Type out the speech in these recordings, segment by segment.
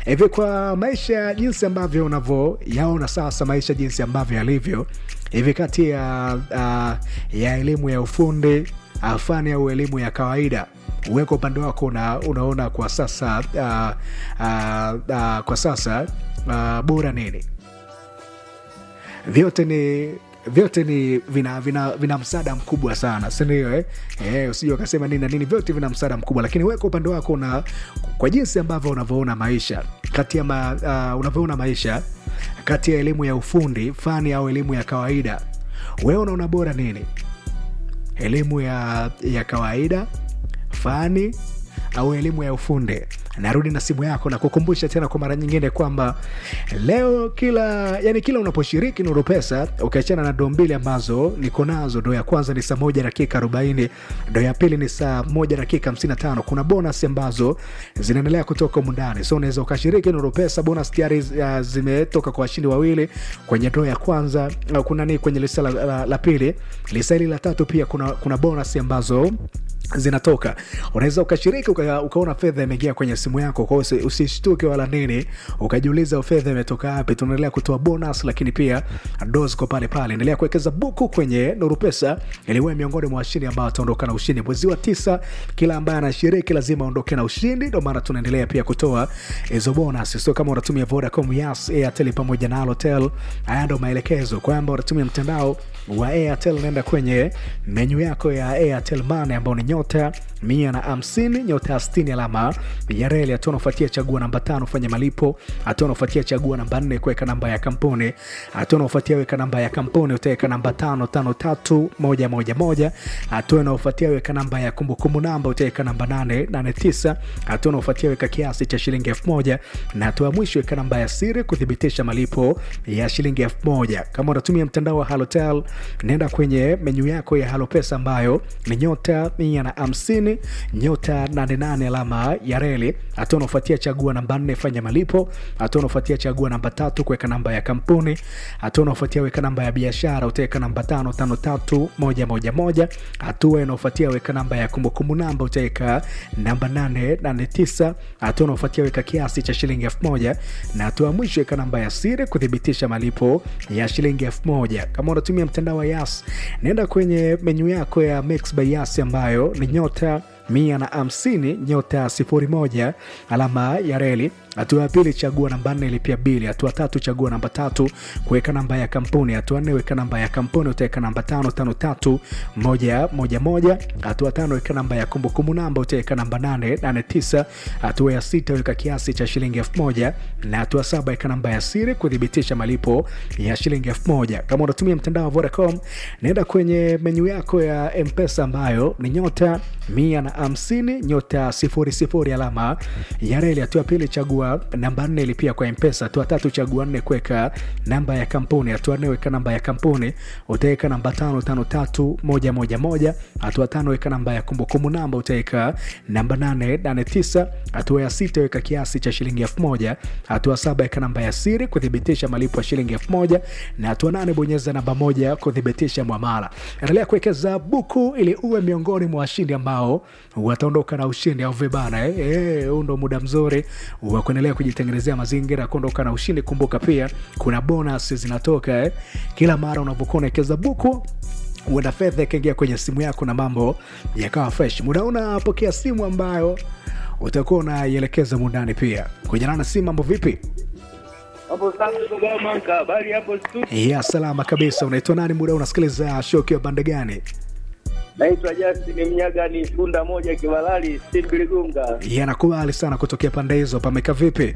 hivi kwa maisha jinsi ambavyo unavyoyaona sasa maisha jinsi ambavyo yalivyo hivi kati ya uh, ya elimu ya ufundi uh, fani au elimu ya kawaida uweko upande wako una, unaona kwa sasa uh, uh, uh, kwa sasa uh, bora nini vyote ni vyote ni vina vina, vina msaada mkubwa sana sindio eh? eh, usija ukasema nini na nini vyote vina msaada mkubwa lakini weka upande wako una kwa jinsi ambavyo unavyoona maisha kati ya ma, uh, unavyoona maisha kati ya elimu ya ufundi fani au elimu ya kawaida wewe unaona bora nini elimu ya, ya kawaida fani au elimu ya ufundi narudi na simu yako na kukumbusha tena kwa mara nyingine kwamba leo kila yani kila unaposhiriki nuru pesa ukiachana na doo mbili ambazo niko nazo doo ya kwanza ni saa moja dakika 40 doo ya pili ni saa moja dakika 55 kuna bonus ambazo zinaendelea kutoka mundani so unaweza ukashiriki nuru pesa bonus tayari uh, zimetoka kwa washindi wawili kwenye doo ya kwanza uh, kuna ni kwenye lisa la, la, la pili lisa hili la tatu pia kuna, kuna bonus ambazo zinatoka unaweza ukashiriki uka, ukaona fedha imeingia kwenye simu yako kwao usishtuke wala nini ukajiuliza fedha imetoka wapi tunaendelea kutoa bonus lakini pia dos kwa pale pale endelea kuwekeza buku kwenye nuru pesa iliwe miongoni mwa washindi ambao wataondoka na ushindi mwezi wa tisa kila ambaye anashiriki lazima aondoke na ushindi ndio maana tunaendelea pia kutoa hizo bonus so kama unatumia vodacom yas airtel pamoja na alotel haya ndo maelekezo kwamba unatumia mtandao wa airtel naenda kwenye menyu yako ya airtel mane ambao ni nyota mia na hamsini nyota ya stini alama ya reli hatua unaofuatia chagua namba tano fanya malipo hatua unaofuatia chagua namba nne kuweka namba ya kampuni hatua unaofuatia weka namba ya kampuni utaweka namba tano tano tatu moja moja moja hatua unaofuatia weka namba ya kumbukumbu namba utaweka namba nane nane tisa hatua unaofuatia weka kiasi cha shilingi elfu moja na hatua ya mwisho weka namba ya siri kuthibitisha malipo ya shilingi elfu moja kama unatumia mtandao wa halotel nenda kwenye menyu yako ya halopesa ambayo ni nyota mia na hamsini nyota 88 alama ya reli hatua unaofuatia chagua namba nne fanya malipo hatua unaofuatia chagua namba tatu kuweka namba ya kampuni hatua unaofuatia weka namba ya biashara utaweka namba tano tano tatu moja moja moja hatua inaofuatia weka namba ya kumbukumbu namba utaweka namba nane nane tisa hatua unaofuatia weka kiasi cha shilingi elfu moja na hatua ya mwisho weka namba ya siri kuthibitisha malipo ya shilingi elfu moja kama unatumia mtandao wa yas naenda kwenye menyu yako ya mix by yas ambayo ni nyota mia na hamsini nyota sifuri moja alama ya reli hatua ya pili chagua namba nne ilipia bili hatua tatu chagua namba tatu kuweka namba ya kampuni hatua nne weka namba ya kampuni utaweka namba tano tano tatu moja moja moja hatua tano weka namba ya kumbukumbu namba utaweka namba nane nane tisa hatua ya sita weka kiasi cha shilingi elfu moja na hatua saba weka namba ya siri kuthibitisha malipo ya shilingi elfu moja kama unatumia mtandao wa vodacom naenda kwenye menyu yako ya mpesa ambayo ni nyota mia na hamsini nyota sifuri sifuri alama ya reli hatua pili chagua namba nne ilipia kwa mpesa hatua tatu chagua nne kuweka namba ya kampuni hatua nne weka namba ya kampuni utaweka namba tano tano tatu moja moja moja hatua tano weka namba ya kumbukumbu namba utaweka namba nane nane tisa hatua ya sita weka kiasi cha shilingi elfu moja hatua saba weka namba ya siri kuthibitisha malipo ya shilingi elfu moja na hatua nane bonyeza namba moja kuthibitisha mwamala endelea kuwekeza buku ili uwe miongoni mwa washindi ambao wataondoka na ushindi au vibana huu eh, eh, ndo muda mzuri wa kuendelea kujitengenezea mazingira ya kuondoka na ushindi kumbuka pia kuna bonus zinatoka eh. kila mara unavyokuwa unawekeza buku huenda fedha ikaingia kwenye simu yako na mambo yakawa fresh muda unapokea simu ambayo utakuwa unaielekeza mundani pia kujana na simu mambo vipi hapo sasa baba manka habari hapo studio ya salama kabisa unaitwa nani muda unasikiliza show ukiwa bande gani naitwa Justin Mnyaga ni funda moja Kibalali Sibiligunga yanakubali sana kutokea pande hizo pameka vipi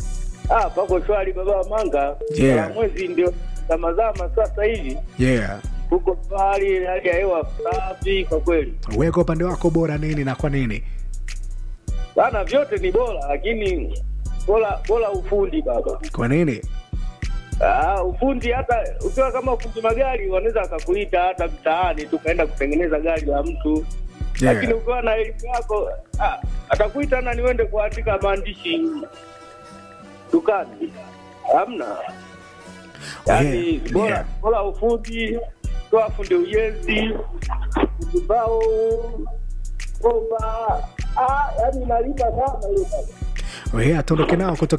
ah pako shwari baba manga Yeah. Ah, mwezi ndio zamazama sasa hivi yeah huko pale hali ya hewa safi kwa kweli weka upande wako bora nini na kwa nini bana vyote ni bora lakini bora bora ufundi baba kwa nini Ah, ufundi hata ukiwa kama fundi magari wanaweza wakakuita hata mtaani tukaenda kutengeneza gari la mtu Yeah. lakini ukiwa na elimu yako ah, atakuita na niwende kuandika maandishi dukani hamna yaani Yeah, bora yeah. bora ufundi toa fundi ujenzi fundi mbao bomba ah, yaani inalipa sana hiyo baba. yeah, tuondoke nao kutoka